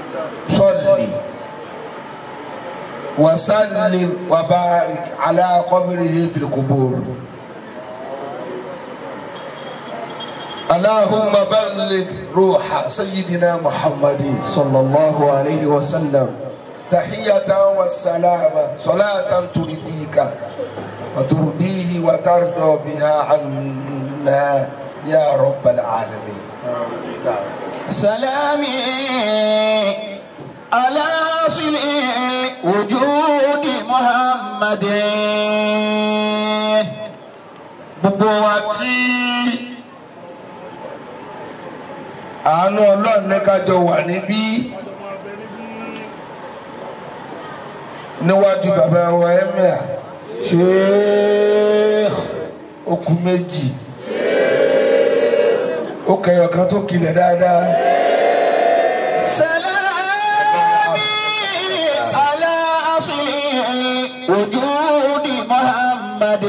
صل وسلم وبارك على قبره في القبور اللهم بلغ روح سيدنا محمد صلى الله عليه وسلم تحية والسلام صلاة ترضيك وترضيه وترضى بها عنا يا رب العالمين نعم سلامي على أصل وجود محمد gbogbo wa tí àánú ọlọ́run ní kájọ wà níbí níwájú bàbá wa emir شيخ okùn méjì ó kẹyọ kan tó kilẹ̀ dáadáa سلامي على أصل وجود محمد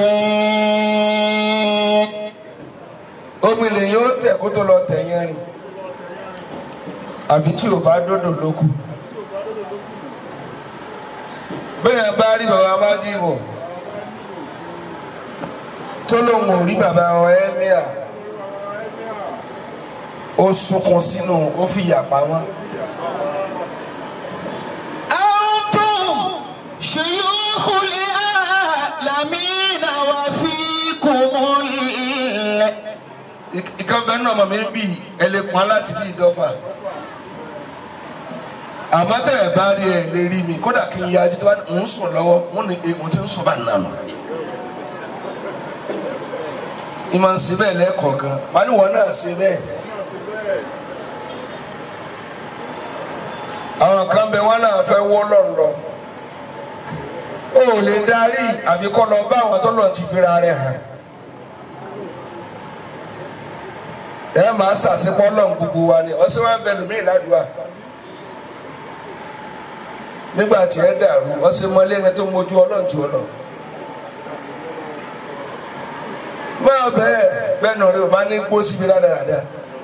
omi lè yóò tẹ̀ kó tó lọ tẹ̀yìn rìn àbí tí ò bá dòdò lókù bẹ́ẹ̀ bá rí bàbá bá dìbò tó lóun ò rí bàbá wa emir ó sunkún sínú ó fi yàpá wọn. أنتم شيوخ العالمين وفيكم ال ìkan bẹ́ẹ̀ náà mọ̀ mí bí ẹlẹ́pọ̀n láti bí ìdọ́fà àmọ́ tẹ̀ ẹ̀ bá rí ẹ̀ lè rí mi kódà kí n yájú tó bá ń sùn lọ́wọ́ wọ́n ní egun tí ń sùn bá ń nànú. ìmọ̀ ń ṣe bẹ́ẹ̀ lẹ́ẹ̀kọ̀ọ̀kan wọ́n ní wọ́n náà ṣe bẹ́ẹ̀. àwọn kan bẹ wọn náà fẹ́ wọ́ lọ́nlọ́ o ò lè darí àbíkọ́ lọ bá àwọn tó lọ́n ti fira rẹ̀ hàn. ẹ máa ṣàṣepọ̀ lọ́n gbogbo wa ni ọsẹ wa ń bẹ lómi ìlàdùá nígbà tí ẹ dàrú ọsẹ mọlé ẹni tó mójú ọlọ́run jù ọ lọ. máa bẹ́ẹ̀ bẹ́ẹ̀ nà rí o bá ní gbó síbi rádaràda.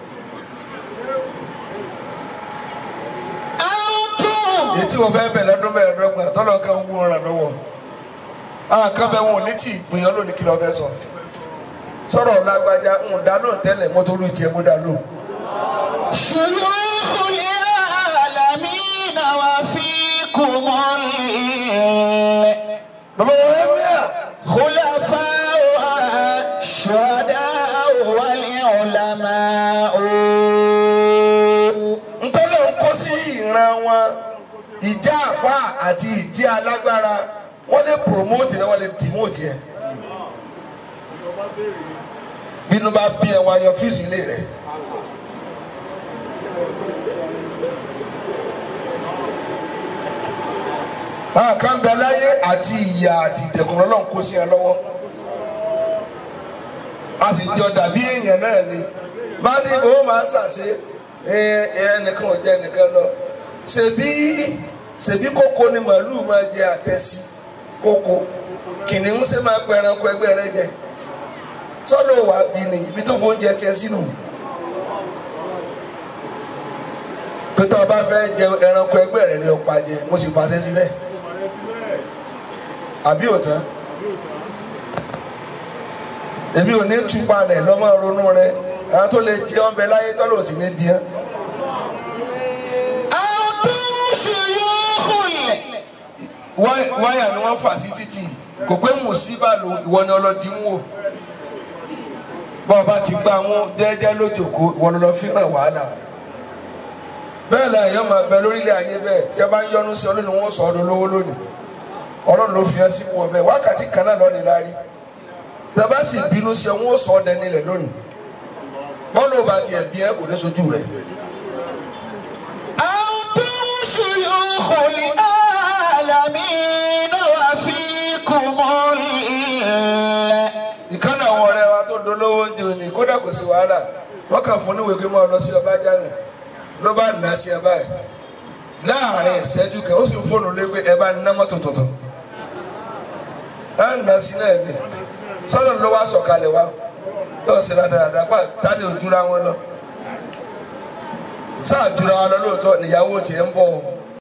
أنتم ètí wo fẹ́ bẹ̀ lọ́dún mẹ́ẹ̀ẹ́dọ́gbọ̀n tọ́lọ́ kan wú ọ̀ràn lọ́wọ́ àwọn kan bẹ wọn ò ní tì í gbìyànjú lónìí kí lọ́ọ́ fẹ́ sọ sọ̀rọ̀ lágbájá ń dá lóhùn tẹ́lẹ̀ mọ́tò orí tiẹ̀ mú dá lóhùn. شيوخ العالمين وفيكم ال bàbá wọn ẹ mìíràn خلفاء الشهداء والعلماء ntọ́lọ̀ ń kó sí ìran wọn ìjà àfa àti ìjẹ́ alágbára wọ́n lè promote rẹ wọ́n lè demote ẹ. bínú bá bí ẹ wá yọ fíìsì ilé rẹ. àwọn kan bẹ láyé àti ìyà àti ìdẹ̀kùn Ọlọ́run kó sí ẹ lọ́wọ́ a sì jọ dàbí èèyàn náà ni bá ní ìbò máa ń ṣàṣe ẹnìkan ò jẹ nìkan lọ ṣebí ṣebí kókó ni màálù máa jẹ àtẹsí kókó kìnìún ṣe máa pẹ ẹranko ẹgbẹ́ rẹ̀ jẹ sọlọ wà bí ni ibi tó fọ oúnjẹ tiẹ̀ sínú pété ọba fẹ́ jẹ ẹranko ẹgbẹ́ rẹ̀ ni ọpa jẹ mo sì fàṣẹ síbẹ̀ àbí òtán èmi ò ní túpalẹ̀ lọ́mọ ronú rẹ àwọn tó lè jẹ ọbẹ̀ láyé tọ́lọ̀ sí ní bíẹ́. أنتم شيوخ ال Wáyà- wáyà ni wọ́n fà sí títì kò pé mùsíbà ló ìwọ ni ọlọ́dì ń wò bọ́ọ̀ bá ti gbá mú jẹ́jẹ́ lójòkó ìwọ ló lọ fi ràn wàhálà bẹ́ẹ̀ la èèyàn máa bẹ lórílẹ̀ ayé bẹ́ẹ̀ tí a bá ń yọnu sí ọlọ́run wọn sọ ọdún lówó lónìí ọlọ́run ló fi hàn sí wọn bẹ́ẹ̀ wákàtí kan náà lọ́ọ̀ni lárí bí a bá sì bínú sí ọ wọn sọ ọdẹ nílẹ̀ lónìí bọ́ọ̀lù bá tiẹ̀ bí ẹ kò ní sojú rẹ̀ أنتم شيوخ العالمين وفيكم ال ìkànnì àwọn ọ̀rẹ́ wa tó dolówó ń jò ní kódà kò sí wàhálà wọ́n kàn fún níwèé pé máa lọ sí ọba jáde ló bá nà á sí ẹ báyìí láàrin ìṣẹ́jú kan ó sì fóònù lé pé ẹ bá ná mọ́tò tuntun ẹ nà á sí náà ní sọ́dọ̀ ló wá sọ̀kalẹ̀ wá tó ń ṣe dáadáa pa tani ojúra wọn lọ sáà jura wa lọ lóòótọ́ níyàwó tiẹ̀ ń bọ̀